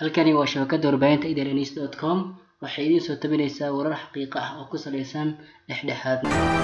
halkani waa shabakada warbaahinta idns dot com waxay idiin soo tabinaysaa warar xaqiiqo ah oo ku saleysan dhexdhexaad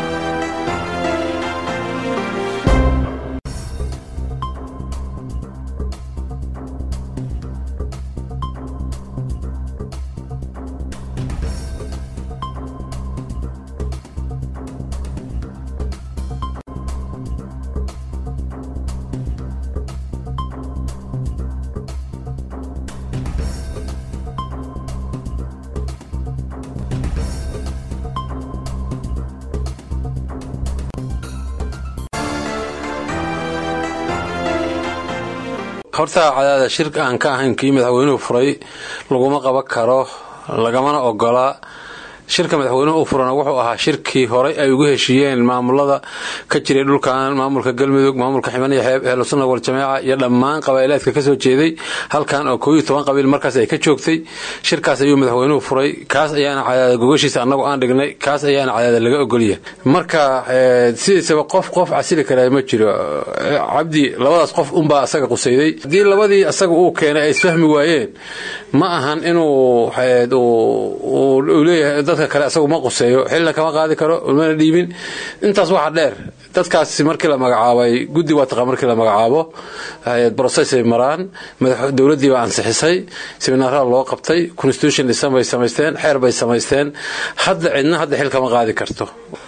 horta cadaada shirka aan ka ahayn kii madaxweynuhu furay laguma qaban karo lagamana ogola shirka madaxweynuhu u furana wuxuu ahaa shirkii horey ay ugu heshiiyeen maamulada ka jiray dhulkan maamulka galmudug maamulka ximan iyo xeeb ehlusunna waljamaaca iyo dhammaan qabaa'ilaadka kasoo jeeday halkan oo kooiyo toban qabiil markaas ay ka joogtay shirkaas ayuu madaxweynuhu furay kaas ayaana cadaada gogashiisa annagu aan dhignay kaas ayaana cadaada laga ogolya marka sidiisaba qof qof casili karaa ma jiro cabdi labadaas qof unbaa asaga qusayday haddii labadii asaga uu keenay ay isfahmi waayeen ma ahan inuu leeyahay dadka kale asagu ma quseeyo xilna kama qaadi karo mana dhiibin intaas waxaa dheer dadkaasi markii la magacaabay guddi waa taqa markii la magacaabo brocessay maraan dowladdii baa ansixisay seminaarada loo qabtay constitution dhisan bay samaysteen xeer bay samaysteen hadda cidna hadda xil kama qaadi karto